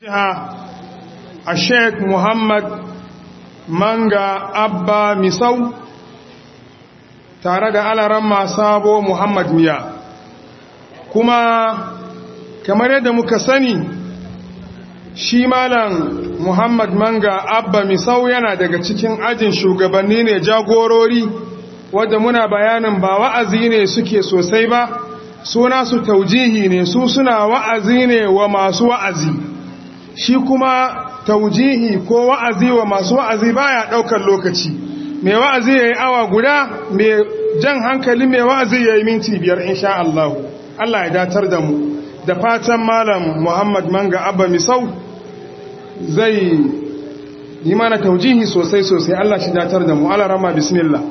a sheik muhammad manga abba misau tare da alaran sabo muhammad miya kuma kamar yadda muka sani shi malam muhammad manga abba misau yana daga cikin ajin shugabanni ne jagorori wadda muna bayanin ba wa'azi ne suke sosai ba suna su taujihi ne su suna wa'azi ne wa masu wa'azi shi kuma taujihi ko wa'azi wa masu wa'azi baya daukar lokaci mai wa'azi yayi awa guda mai jan hankali mai wa'azi yayi minti biyar insha Allah Allah ya datar da mu da fatan malam Muhammad Manga Abba Misau zai yi mana taujihi sosai sosai Allah shi datar da mu Allah rama bismillah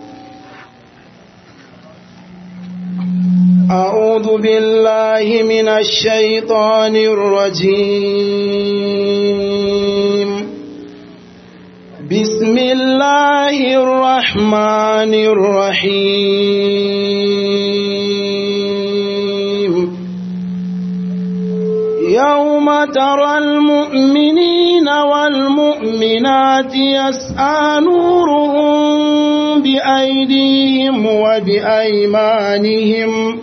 أعوذ بالله من الشيطان الرجيم بسم الله الرحمن الرحيم يوم ترى المؤمنين والمؤمنات يسعى نورهم بأيديهم وبأيمانهم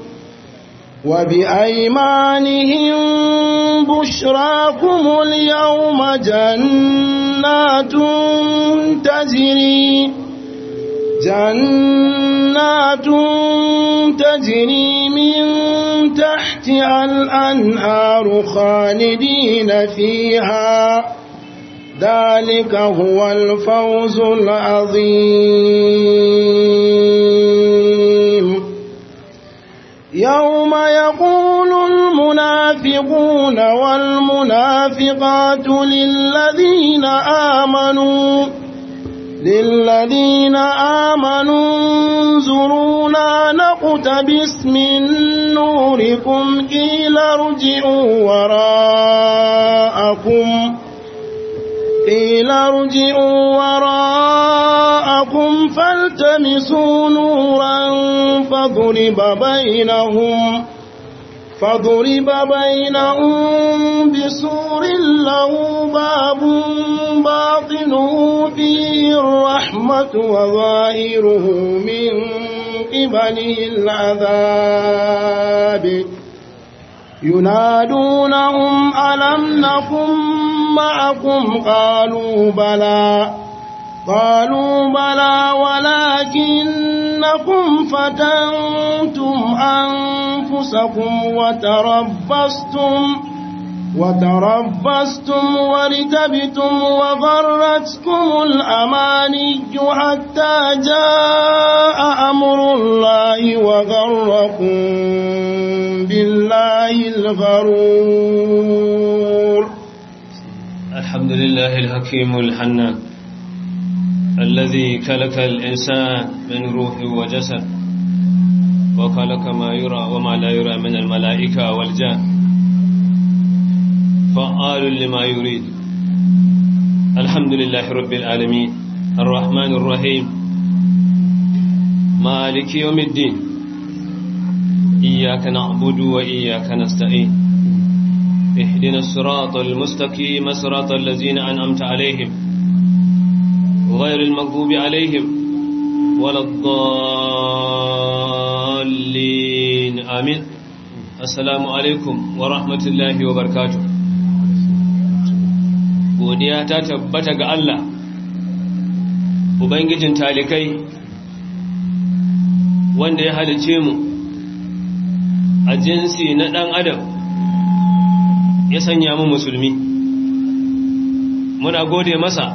وبأيمانهم بشراكم اليوم جنات تجري جنات تجري من تحتها الأنهار خالدين فيها ذلك هو الفوز العظيم يوم يقول المنافقون والمنافقات للذين آمنوا للذين آمنوا انظرونا نقتبس من نوركم قيل ارجعوا وراءكم قيل ارجعوا وراءكم فالتمسوا نورا فضرب بينهم فضرب بينهم بسور له باب باطنه فيه الرحمة وظاهره من قبله العذاب ينادونهم ألم نكن معكم قالوا بلى قالوا بلى ولكنكم فتنتم أنفسكم وتربصتم وتربصتم ورتبتم وغرتكم الأماني حتى جاء أمر الله وغركم بالله الغرور الحمد لله الحكيم الحنان الذي خلق الإنسان من روح وجسد وخلق ما يرى وما لا يرى من الملائكة والجان فعال لما يريد الحمد لله رب العالمين الرحمن الرحيم مالك يوم الدين إياك نعبد وإياك نستعين اهدنا الصراط المستقيم صراط الذين أنعمت عليهم غير المغضوب عليهم ولا الضالين آمين السلام عليكم ورحمة الله وبركاته godiya ta tabbata ga Allah ubangijin talikai wanda ya halice mu a jinsi na ɗan adam ya sanya mu musulmi muna gode masa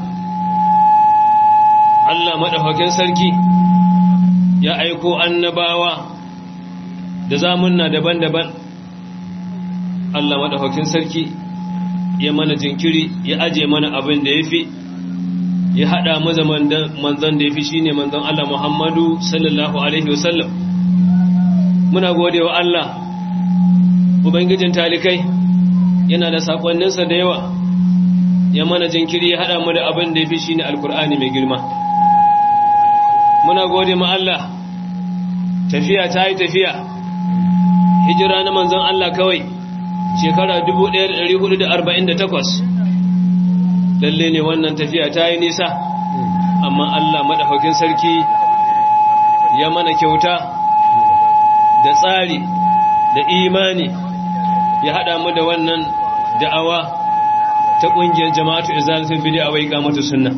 Allah maɗaukakin sarki ya aiko annabawa da zamunna daban-daban Allah maɗaukakin sarki ya mana jinkiri ya aje mana abin da ya fi ya haɗa maza manzan da ya fi shi ne manzan Allah Muhammadu sallallahu Alaihi wasallam muna gode wa Allah Ubangijin talikai yana da saƙonninsa da yawa ya mana jinkiri ya haɗa mu da abin da ya fi shi ne alkur'ani mai girma muna gode ma Allah tafiya ta yi tafiya hijira na manzon Allah kawai shekara 1448 lalle ne wannan tafiya ta yi nisa amma Allah maɗaukakin sarki ya mana kyauta da tsari da imani ya haɗa mu da wannan da'awa ta ƙungiyar jama'atu izalatul bid'a wa iqamatu sunna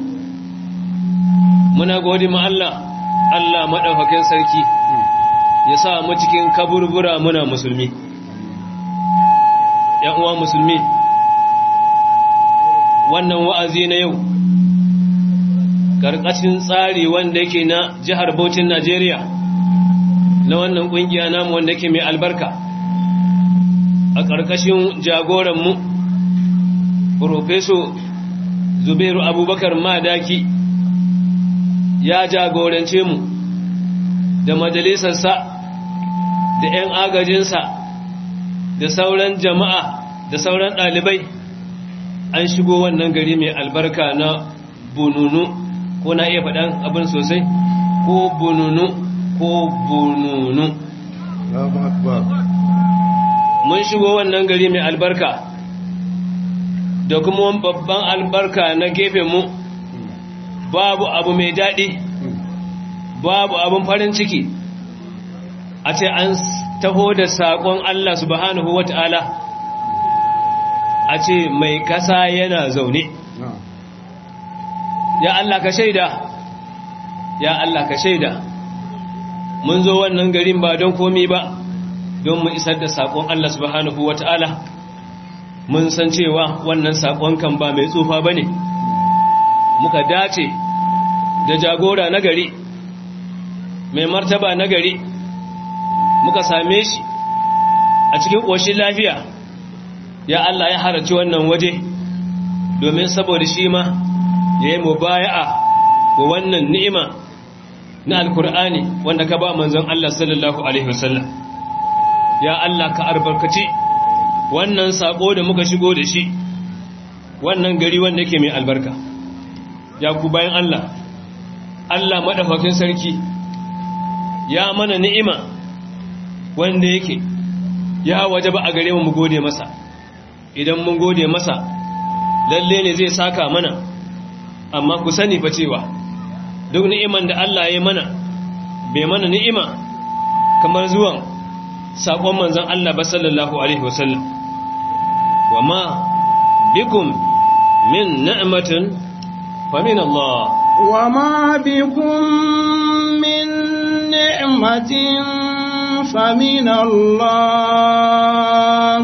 muna gode ma Allah Allah maɗaukakin sarki ya sa mu cikin kaburbura muna musulmi ‘yan uwa musulmi wannan wa'azi na yau ƙarƙashin tsari wanda yake na jihar Bauchin Najeriya na wannan ƙungiya namu wanda yake mai albarka a ƙarƙashin jagoranmu Profeso Zubairu Abubakar Madaki ya jagorance mu da majalisarsa da ‘yan agajinsa da sauran jama'a da sauran ɗalibai an shigo wannan gari mai albarka na bununu ko na iya faɗan abin sosai ko bununu ko bununu mun shigo wannan gari mai albarka da kuma babban albarka na gefenmu babu abu mai daɗi babu abin farin ciki a ce an taho da saƙon Allah subhanahu wa ta'ala a ce mai ƙasa yana zaune ya Allah ka shaida ya Allah ka shaida mun zo wannan garin ba don komi ba don mu isar da saƙon Allah subhanahu wa ta'ala mun san cewa wannan saƙon kan ba mai tsufa ba ne muka dace da jagora na gari mai martaba na gari muka same shi a cikin ƙoshin lafiya ya Allah ya haraci wannan waje domin saboda shi ma ya yi mubaya'a wa wannan ni'ima na alkur'ani wanda ka ba manzon Allah sallallahu alaihi wasallam ya Allah ka albarkaci wannan sako da muka shigo da shi wannan gari wanda yake mai albarka ya ku bayan Allah Allah madaukakin sarki ya mana ni'ima wanda yake ya wajaba a gare mu mu gode masa idan mun gode masa lalle ne zai saka mana amma ku sani fa cewa duk ni'iman da Allah ya mana bai mana ni'ima kamar zuwan sakon manzon Allah ba sallallahu alaihi wasallam wama bikum min ni'matin fa min Allah wama bikum min ni'matin fa min Allah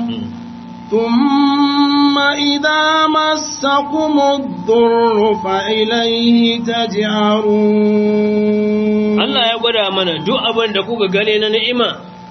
ثم إذا مسكم الضر فإليه تجعرون Allah ya gwada mana duk abin da kuka gane na ni'ima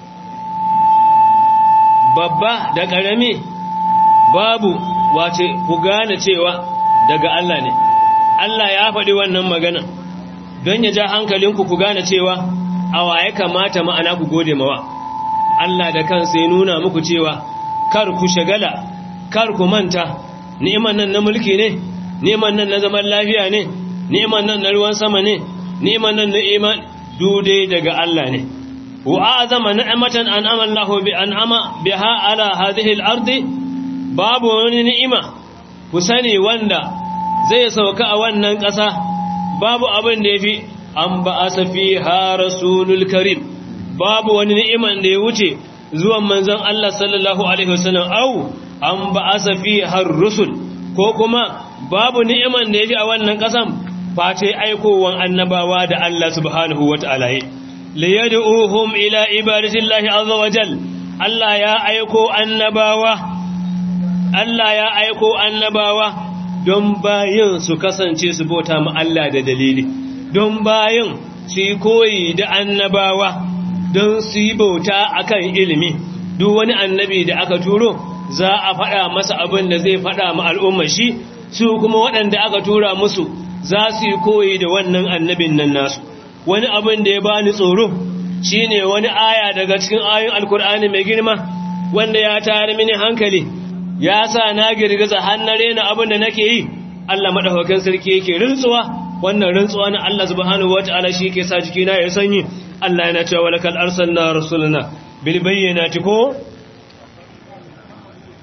babba da ƙarami babu wace ku gane cewa daga Allah ne Allah ya faɗi wannan magana don ya ja hankalinku ku gane cewa a waye kamata ma'ana ku gode mawa Allah da kansa ya nuna muku cewa kar ku shagala kar ku manta ni'iman nan na mulki ne ni'iman nan na zaman lafiya ne ni'iman nan na ruwan sama ne ni'iman nan na iman dude daga Allah ne wa azama ni'matan an'ama Allah bi an'ama biha ala hadhihi al-ardi babu wani ni'ima ku sani wanda zai sauka a wannan ƙasa babu abin da yafi an ba'asa fiha rasulul karim babu wani ni'iman da ya wuce zuwan manzon Allah sallallahu alaihi wasallam au an ba'asa fiha rusul ko kuma babu ni'iman da yafi a wannan ƙasan face aikowan annabawa da Allah subhanahu wata'ala yi liyad'uhum ila ibadatillahi azza wajal Allah ya aiko annabawa Allah ya aiko annabawa don bayin su kasance su bauta ma Allah da dalili don bayin su yi koyi da annabawa don su yi bauta akan ilimi duk wani annabi da aka turo za a faɗa masa abin da zai faɗa ma al'ummar shi su kuma waɗanda aka tura musu za su yi koyi da wannan annabin nan nasu wani abin da ya bani tsoro shine wani aya daga cikin ayoyin alkur'ani mai girma wanda ya tayar mini hankali ya sa na girgiza hannare na abin da nake yi Allah madaukakin sarki yake rintsuwa wannan rintsuwa na Allah subhanahu wataala shi yake sa jikina ya sanyi Allah yana cewa walakal arsalna rasulana bil bayyinati ko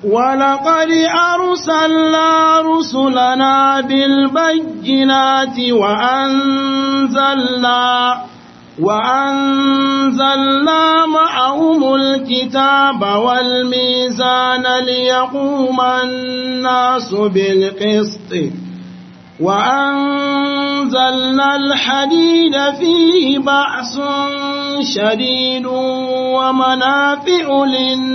ولقد أرسلنا رسلنا بالبينات وأنزلنا وأنزلنا معهم الكتاب والميزان ليقوم الناس بالقسط وأنزلنا الحديد فيه بأس شديد ومنافع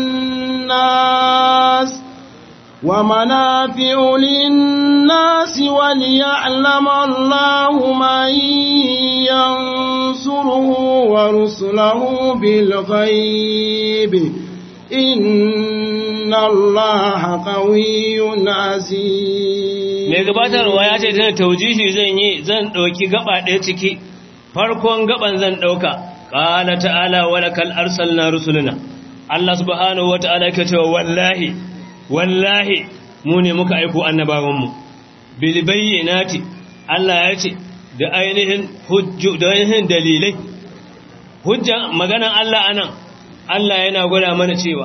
للناس ومنافع للناس وليعلم الله من ينصره ورسله بالغيب إن الله قوي عزيز mai gabatarwa ya ce tana taujihi zan yi zan ɗauki gaba ɗaya ciki farkon gaban zan ɗauka ƙala ta'ala wala kal arsalna rusuluna Allah subhanahu wata'ala yake cewa wallahi wallahi mu ne muka aiko annabawanmu bil bayyinati Allah ya ce da ainihin hujju da ainihin dalilai hujja maganan Allah anan Allah yana gwada mana cewa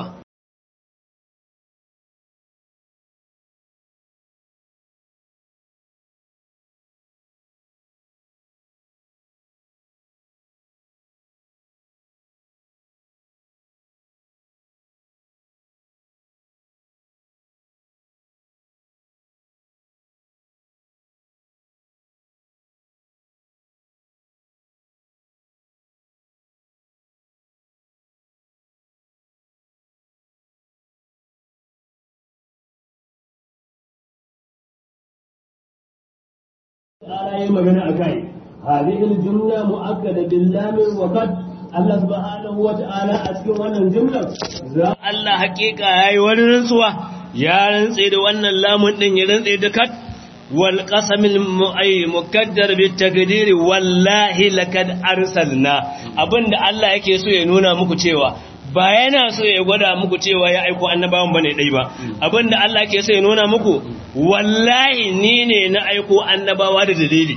تعالى yi magana a kai hadhihi al-jumla mu'akkada bil lam wa qad Allah subhanahu wa ta'ala a cikin wannan jumlar Allah hakika yayi wani rantsuwa ya rantse da wannan lamun din ya rantse da kat wal qasamil mu'ay mukaddar bit taqdir wallahi lakad arsalna abinda Allah yake so ya nuna muku cewa ba yana so ya gwada muku cewa ya aiko annabawan bane dai ba abinda Allah yake so ya nuna muku wallahi ni ne na aiko annabawa da dalili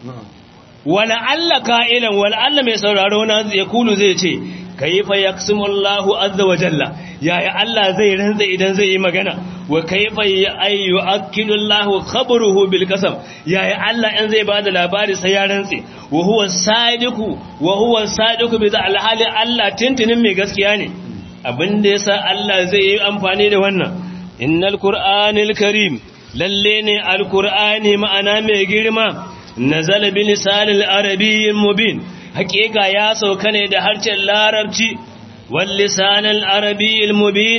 wala alla ka'ilan wala alla mai sauraro na ya kulu zai ce kayfa yaqsimullahu azza wa jalla yaya Allah zai rantsa idan zai yi magana wa kayfa ayyu akilullahu khabruhu bil qasam yaya Allah in zai bada labari sai ya rantse wa huwa sadiqu wa huwa sadiqu bi alhali Allah tintinin mai gaskiya ne abinda yasa Allah zai yi amfani da wannan innal qur'anil karim lalle ne alqur'ani ma'ana mai girma nazala bi lisanil arabiyyin mubin hakika ya sauka ne da harshen larabci wal lisanil arabiyyil mubin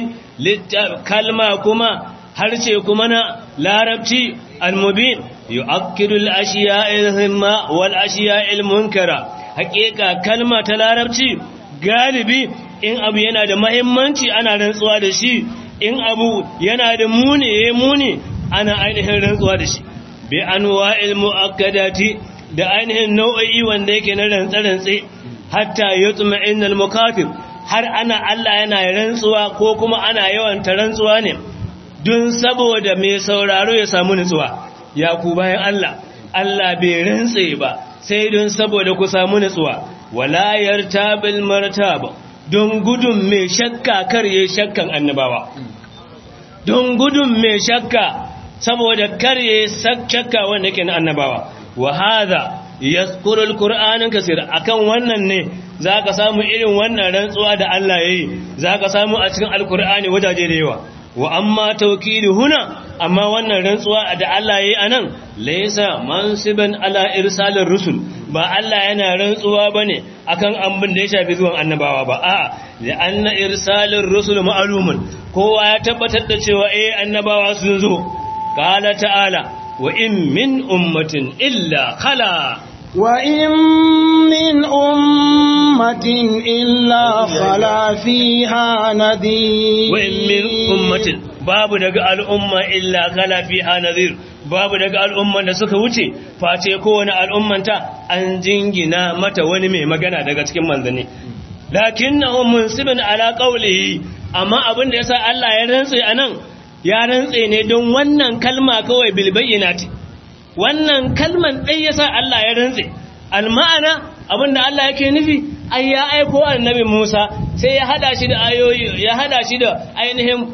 kalma kuma harshe kuma na larabci al-mubin yu'akkidu al-ashiya'il himma wal ashiya'il munkara hakika kalma ta larabci galibi in abu yana da muhimmanci ana rantsuwa da shi in abu yana da muni yayi muni ana ainihin rantsuwa da shi bi anwa'il mu'akkadati da ainihin nau'o'i wanda yake na rantsa-rantse hatta yutma'in al-mukatib har ana Allah yana rantsuwa ko kuma ana yawan ta rantsuwa ne don saboda mai sauraro ya samu nutsuwa ya ku bayan Allah Allah bai rantse ba sai don saboda ku samu nutsuwa wala yartabil martaba don gudun mai shakka kar yayi shakkan annabawa don gudun mai shakka saboda karye shakka wanda yake na annabawa wa hadha yazkuru alqur'anan kaseera akan wannan ne zaka samu irin wannan rantsuwa da Allah yayi zaka samu a cikin alqur'ani wajaje da yawa wa amma tawkilu huna amma wannan rantsuwa da Allah yayi anan laysa mansiban ala irsalir rusul ba Allah yana rantsuwa bane akan abin da ya shafi zuwan annabawa ba a'a da anna irsalir rusul ma'lumun kowa ya tabbatar da cewa eh annabawa sun zo qala ta'ala wa in min ummatin illa khala وإن من أمة إلا خلا فيها نذير wa in min ummatin babu daga al'umma illa khala fiha nadhir babu daga al'umman da suka wuce face kowane al'ummanta an jingina mata wani mai magana daga cikin manzanni lakinnahu munsibun ala qawlihi amma abin da yasa Allah ya rantse anan ya rantse ne don wannan kalma kawai bil bayyinati wannan kalman dai yasa Allah ya rantse alma'ana abinda Allah yake nufi ai ya aiko annabi Musa sai ya hada shi da ayoyi ya hada shi da ainihin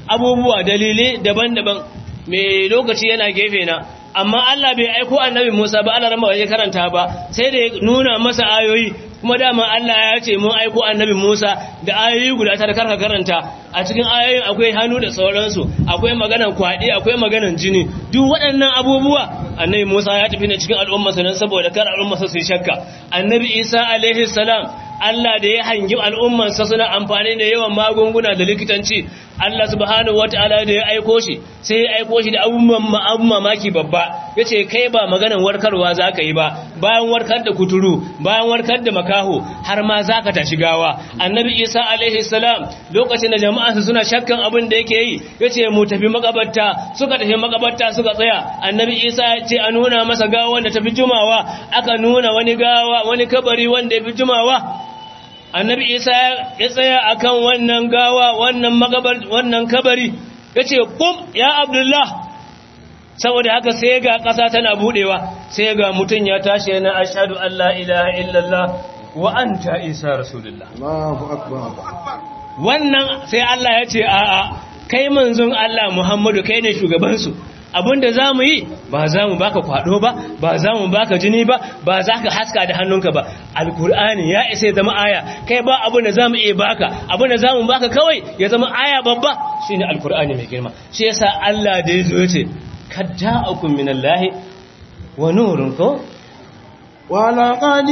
abubuwa dalilai daban-daban mai lokaci yana gefe na amma Allah bai aiko annabi Musa ba Allah rama ya karanta ba sai da ya nuna masa ayoyi kuma dama Allah ya ce mun aiko annabi Musa da ayoyi guda tara karka karanta a cikin ayoyin akwai hannu da sauransu akwai maganan kwaɗi akwai maganan jini duk waɗannan abubuwa annabi Musa ya tafi ne cikin al'ummarsa nan saboda kar al'ummarsa su yi shakka annabi Isa alaihi salam Allah da ya hangi al'ummarsa suna amfani da yawan magunguna da likitanci Allah subhanahu wata'ala da ya aiko shi sai ya aiko shi da abubuwan mamaki babba ya ce kai ba maganan warkarwa za ka yi ba bayan warkar da kuturu bayan warkar da makaho har ma za ka tashi gawa annabi isa alaihi salam lokacin da jama'a su suna shakkan abin da yake yi ya ce mu tafi makabarta suka tafi makabarta suka tsaya annabi isa ya ce a nuna masa gawa wanda tafi jumawa aka nuna wani gawa wani kabari wanda ya fi jumawa annabi isa ya tsaya akan wannan gawa wannan magabar wannan kabari yace kum ya abdullah saboda haka sai ga ƙasa tana budewa sai ga mutun ya tashi yana ashhadu an la ilaha illallah wa anta isa rasulullah Allahu akbar wannan sai Allah ya ce a'a kai manzon Allah Muhammadu kai ne shugaban su abinda za mu yi ba za mu baka kwado ba ba za mu baka jini ba ba za ka haska da hannunka ba alkur'ani ya isa ya zama aya kai ba abinda za mu iya baka abinda za mu baka kawai ya zama aya babba shi ne alkur'ani mai girma shi yasa Allah da ya zo ya ce kadda'akum minallahi wa nurun ko ولقد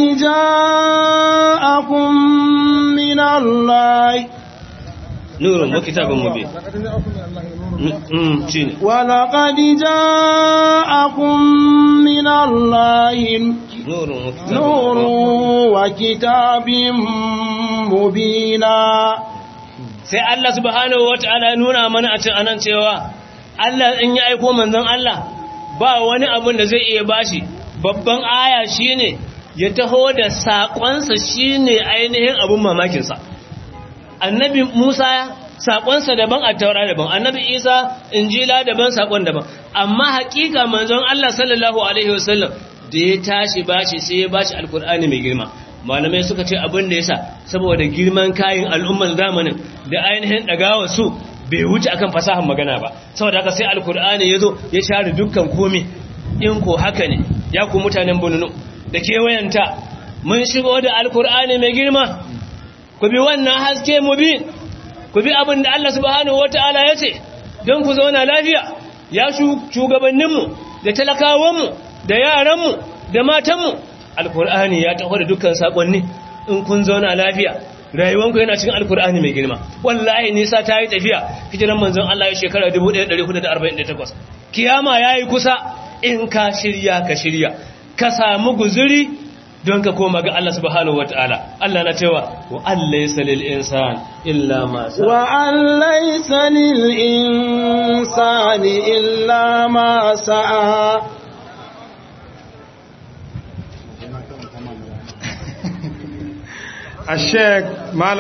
جاءكم من الله nurun wa kitabun mubin shi ne ولقد جاءكم من الله nurun wa kitabun نور وكتاب مبينا sai Allah subhanahu wata'ala nuna mana a cin anan cewa Allah in ya aiko manzon Allah ba wani abin da zai iya bashi babban aya shine ya taho da sakonsa shine ainihin abin mamakin sa annabi Musa sakonsa daban a taura daban annabi Isa injila daban sakon daban amma hakika manzon Allah sallallahu alaihi wasallam da ya tashi bashi sai ya bashi alkur'ani mai girma malamai suka ce abin da yasa saboda girman kayan al'ummar zamanin da ainihin dagawa su bai wuce akan fasahar magana ba saboda haka sai alkur'ani yazo ya share dukkan komai in ko haka ne ya ku mutanen bununu da kewayanta mun shigo da alkur'ani mai girma ku bi wannan haske mu bi ku bi abin da Allah subhanahu wataala ya ce don ku zauna lafiya ya shugabanninmu da talakawanmu da yaranmu da matanmu alkur'ani ya taho da dukkan sakonni in kun zauna lafiya rayuwanku yana cikin alkur'ani mai girma wallahi nisa ta yi tafiya hijiran manzon Allah ya shekara 1448 kiyama yayi kusa in ka shirya ka shirya ka samu guzuri don ka koma ga Allah subhanahu wataala Allah na cewa wa allaysa lil insan illa ma sa'a وأن ليس للإنسان إلا ما سعى الشيخ مال